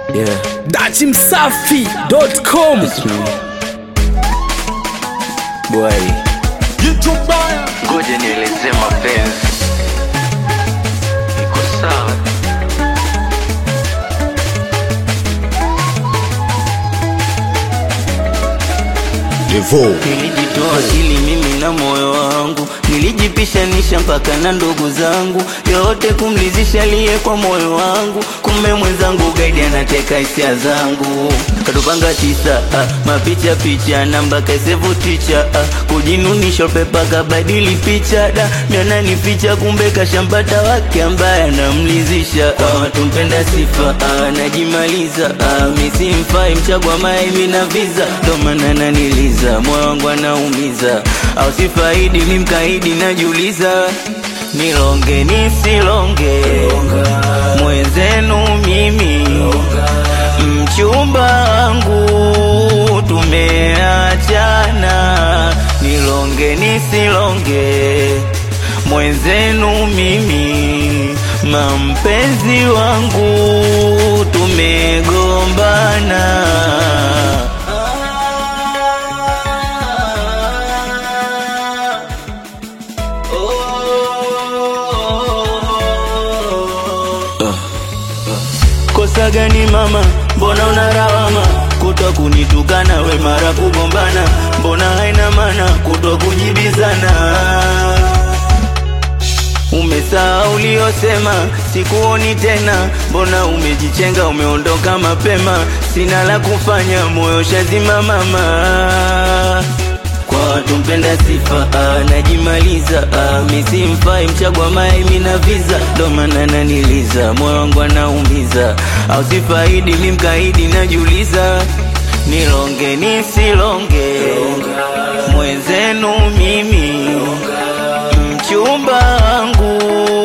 Yeah, dachimsafi.com it's me. Boy, ngoja nieleze mapenzi. Iko sawa. Nilijitoa akili mimi na moyo wangu, nilijipishanisha mpaka na ndugu zangu, yote kumlizisha liye kwa moyo wangu. Kumbe mwenzangu gaidi anateka hisia zangu, katupanga tisa ah, mapicha picha namba kaisevu ticha ah, kujinunisha pepa kabadili picha da mianani ficha, kumbe kashampata wake ambaye anamlizisha ah, tumpenda sifa ah, najimaliza ah, misimfai mchagwa maimi na visa ndo maana naniliza moyo wangu anaumiza au sifaidi ni mkaidi najiuliza nilonge nisilonge mwenzenu mimi mchumba wangu tumeachana nilonge nisilonge mwenzenu mimi mampenzi wangu tumegombana Kosa gani mama, mbona unarawama kutwa kunitukana we mara kugombana, mbona haina maana kutwa kujibizana Umesaa uliosema sikuoni tena, mbona umejichenga, umeondoka mapema, sina la kufanya, moyo shazima mama kwa watu mpenda sifa ah, najimaliza ah, misimfai mchagwa maimi na visa ndo maana naniliza moyo wangu anaumiza au sifaidi mi mkaidi najiuliza nilonge nisilonge mwenzenu mimi mchumba wangu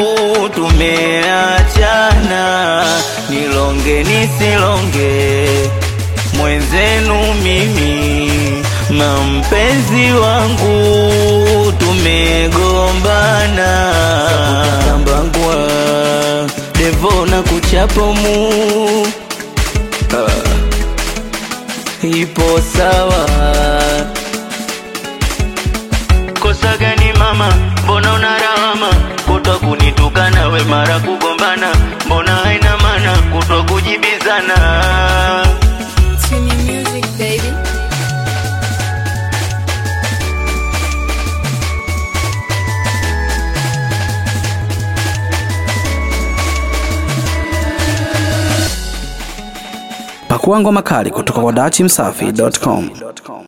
tumeachana nilonge nisilonge mwenzenu mimi mampenzi wangu tumegombana kambangwa devo na kuchapomu ah, ipo sawa kosa gani mama mbona unarawama kutwa kunitukana we mara kugombana mbona haina maana kutwa kujibizana Tune in music, baby. pakua ngoma kali kutoka kwa dachimsafi.com